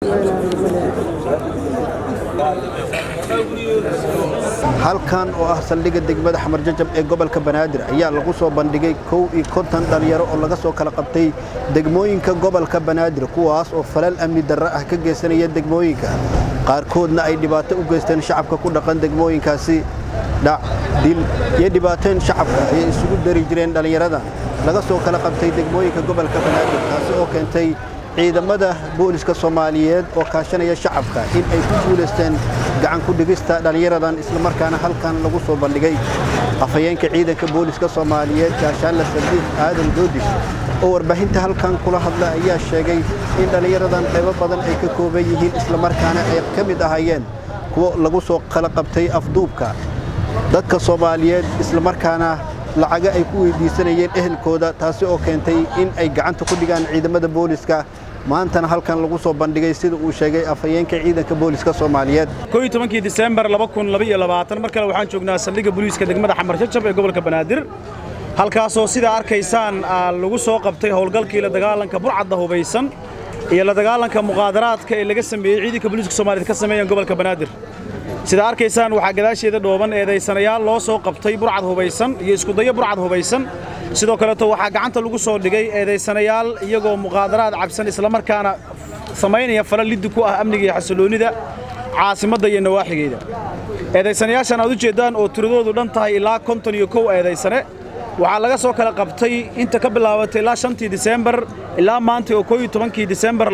halkan oo ah saldhigga degmada xamarjajab ee gobolka banaadir ayaa lagu soo bandhigay kow iyo konton dhallinyaro oo laga soo kala qabtay degmooyinka gobolka banaadir kuwaas oo falal amni darro ah ka geysanaya degmooyinka qaarkoodna ay dhibaato u geysteen shacabka ku dhaqan degmooyinkaasi dhac dil iyo dhibaateen shacabka ayay isugu dari jireen dhallinyarada laga soo kala qabtay degmooyinka gobolka banaadir taasi oo keentay ciidamada booliska soomaaliyeed oo kaashanaya shacabka in ay ku guulaysteen gacan ku dhigista dhallinyaradan islamarkaana halkan lagu soo bandhigay afhayeenka ciidanka booliska soomaaliyeed gaashaanla sadiiq aadan doodish oo warbaahinta halkan kula hadla ayaa sheegay in dhallinyaradan qaybo badan ay ka kooban yihiin islamarkaana ay ka mid ahaayeen kuwo lagu soo kala qabtay afduubka dadka soomaaliyeed islamarkaana lacaga ay ku weydiisanayeen ehelkooda taasi oo keentay in ay gacanta ku dhigaan ciidamada booliska maantana halkan lagu soo bandhigay sida uu sheegay afhayeenka ciidanka booliska soomaaliyeed kii disembar mar kale waxaan joognaa saldhigga booliiska degmada xamar jajab ee gobolka banaadir halkaasoo sidaa arkaysaan lagu soo qabtay howlgalkii la dagaalanka burcadda hubaysan iyo la dagaalanka muqaadaraadka ee laga sameeyey ciidanka booliiska soomaaliyeed ka sameeyeen gobolka banaadir sidaa arkaysaan waxaa gadaasheeda dhooban eedaysanayaal loo soo qabtay burcad hubaysan iyo iskudayo burcad hubaysan sidoo kaleeto waxaa gacanta lagu soo dhigay eedaysanayaal iyagoo muqaadaraad cabsan islamarkaana samaynaya fala liddi ku ah amniga iyo xasiloonnida caasimadda iyo nawaaxigeeda eedaysanayaashan aad u jeeddaan oo tiradoodu dhan tahay ilaa konton iyo kow eedaysane waxaa laga soo kala qabtay inta ka bilaabatay ilaa shantii disembar ilaa maanta oo koo iyo tobankii disembar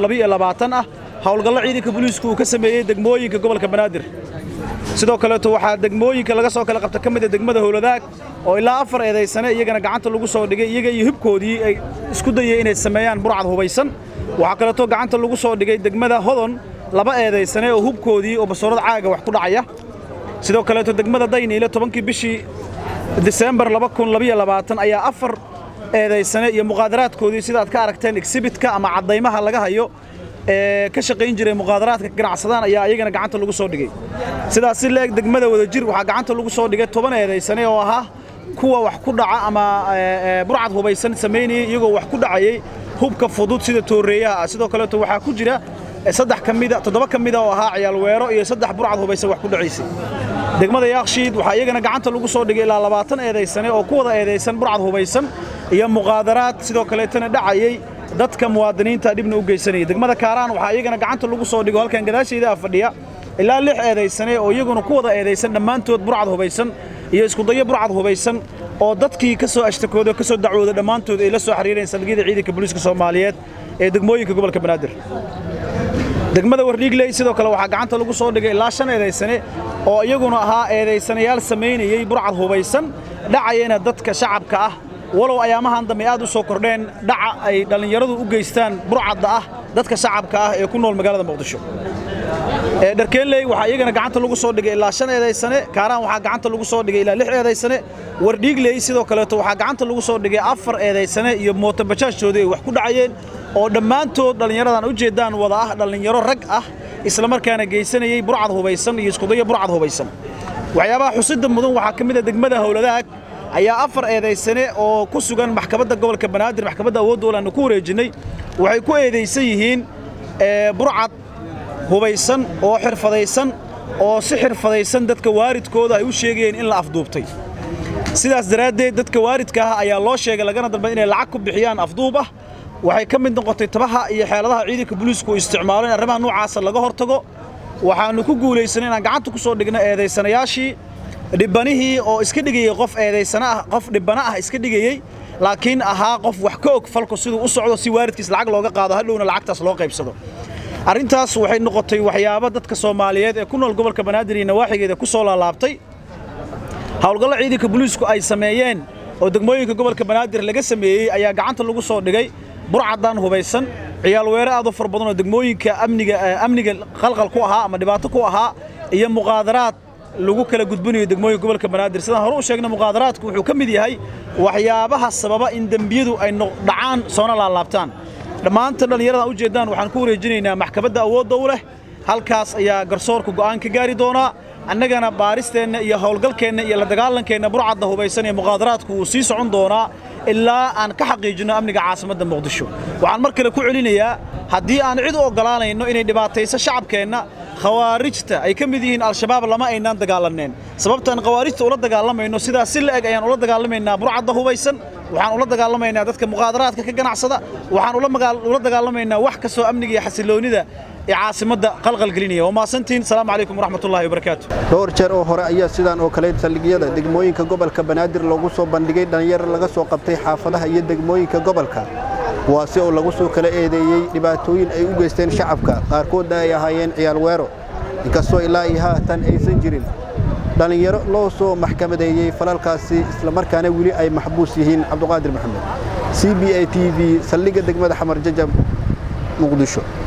ah howlgallo ciidanka booliisku uu ka sameeyey degmooyinka gobolka banaadir sidoo kaleeto waxaa degmooyinka laga soo kala qabta ka mid a degmada howladaag oo ilaa afar eedaysane iyagana gacanta lagu soo dhigay iyaga iyo hibkoodii ay isku dayeen inay sameeyaan burcad hubaysan waxaa kaleeto gacanta lagu soo dhigay degmada hodon laba eedaysane oo hubkoodii oo basoorad caaga wax ku dhacaya sidoo kaleeto degmada dayniile tobankii bishii disembar ayaa afar eedaysane iyo muqaadaraadkoodii sidaad ka aragteen exhibitka ama caddaymaha laga hayo ee ka shaqayn jiray muqaadaraadka ganacsadaan ayaa iyagana gacanta lagu soo dhigay sidaas si leeg degmada wadajir waxaa gacanta lagu soo dhigay toban eedaysane oo ahaa kuwa wax ku dhaca ama burcad hubaysan samaynayay iyagoo wax ku dhacayay hubka fudud sida tooreeyaha ah sidoo kaleeto waxaa ku jira saddex ka mida toddoba ka mida oo ahaa ciyaalweero iyo saddex burcad hubaysan wax ku dhacaysay degmada yaakshiid waxaa iyagana gacanta lagu soo dhigay ilaa labaatan eedaysane oo ku wada eedaysan burcad hubaysan iyo muqaadaraad sidoo kaleetana dhacayay dadka muwaadiniinta dhibna u geysanaya degmada kaaraan waxaa iyagana gacanta lagu soo dhigo halkan gadaashayda ah fadhiya ilaa lix eedaysane oo iyaguna ku wada eedaysan dhammaantood burcad hubaysan iyo iskudayo burcad hubaysan oo dadkii ka soo ashtakooda ka soo dacwooda dhammaantood ay la soo xiriireen saldhigyada ciidanka booliiska soomaaliyeed ee degmooyinka gobolka banaadir degmada wardhiigley sidoo kale waxaa gacanta lagu soo dhigay ilaa shan eedaysane oo iyaguna ahaa eedaysanayaal samaynayey burcad hubaysan dhacayana dadka shacabka ah walow ayaamahan dambe aad u soo kordheen dhaca ay dhallinyaradu u geystaan burcadda ah dadka shacabka ah ee ku nool magaalada muqdisho dharkeenley waxaa iyagana gacanta lagu soo dhigay ilaa shan eedaysane kaaraan waxaa gacanta lagu soo dhigay ilaa lix eedaysane wardhiigley sidoo kaleeto waxaa gacanta lagu soo dhigay afar eedaysane iyo mootobajaajtoodii ay wax ku dhacayeen oo dhammaantood dhallinyaradan u jeeddaan wada ah dhallinyaro rag ah islamarkaana geysanayey burcad hubaysan iyo iskudayo burcad hubaysan waxyaabaha xusidda mudan waxaa ka mid a degmada howladaag ayaa afar eedaysane oo ku sugan maxkamadda gobolka banaadir maxkamadda awoodda olaannu ku wareejinnay waxay ku eedaysan yihiin burcad hubaysan oo xirfadaysan oo si xirfadaysan dadka waaridkooda ay u sheegayeen in la afduubtay sidaas daraaddeed dadka waaridka ah ayaa loo sheegay lagana dalbay inay lacag ku bixiyaan afduub ah waxay ka mid noqotay tabaha iyo xeeladaha ciidanka booliisku uu isticmaalo in arrimaha noocaasa laga hortago waxaannu ku guulaysanay inaan gacanta ku soo dhigno eedaysanayaashii dhibbanihii oo iska dhigayey qof eedaysana ah qof dhibbana ah iska dhigayey laakiin ahaa qof wax ka og falku siduu u socdo si waaridkiis lacag looga qaado hadhowna lacagtaas loo qaybsado arrintaas waxay noqotay waxyaabo dadka soomaaliyeed ee ku nool gobolka banaadir iyo nawaaxigeeda ku soo laalaabtay howlgallo ciidanka booliisku ay sameeyeen oo degmooyinka gobolka banaadir laga sameeyey ayaa gacanta lagu soo dhigay burcaddan hubaysan ciyaal weere aad u far badan oo degmooyinka amniga amniga qalqal ku ahaa ama dhibaato ku ahaa iyo muqaadaraad lagu kala gudbinayo degmooyinka gobolka banaadir sidaan hore u sheegnay muqaadaraadku wuxuu ka mid yahay waxyaabaha sababa in dembiyadu ay dhacaan soona laalaabtaan dhammaanta dhallinyaradan u jeeddaan waxaan ku wareejinaynaa maxkamadda awoodda u leh halkaas ayaa garsoorka go'aan ka gaari doonaa annagana baaristeenna iyo howlgalkeenna iyo la dagaalankeenna burcadda hubaysan ee muqaadaraadku wuu sii socon doonaa ilaa aan ka xaqiijinno amniga caasimadda muqdisho waxaan mar kale ku celinayaa haddii aan cid u oggolaanayno inay dhibaatayso shacabkeenna khawaarijta ay ka mid yihiin al-shabaab lama aynaan dagaalaneen sababtaan khawaarijta ula dagaalamayno sidaas si la-eg ayaan ula dagaalamaynaa burcadda hubaysan waxaan ula dagaalamaynaa dadka muqaadaraadka ka ganacsada waxaan ula dagaalamaynaa wax kastoo amniga iyo xasiloonnida ee caasimadda qalqalgelinaya waa mahadsantiin asalaamu calaykum waraxmatullahi wabarakaatu dhowr jeer oo hore ayaa sidaan oo kale saldhigyada degmooyinka gobolka banaadir loogu soo bandhigay dhallinyaro laga soo qabtay xaafadaha iyo degmooyinka gobolka kuwaasi oo lagu soo kala eedeeyey dhibaatooyin ay u geysteen shacabka qaarkoodna ay ahaayeen ciyaal weero inkastoo ilaa iyo haatan aysan jirin dhallinyaro loo soo maxkamadeeyey falalkaasi islamarkaana weli ay maxbuus yihiin cabduqaadir maxamed c b a t v saldhigga degmada xamar jajab muqdisho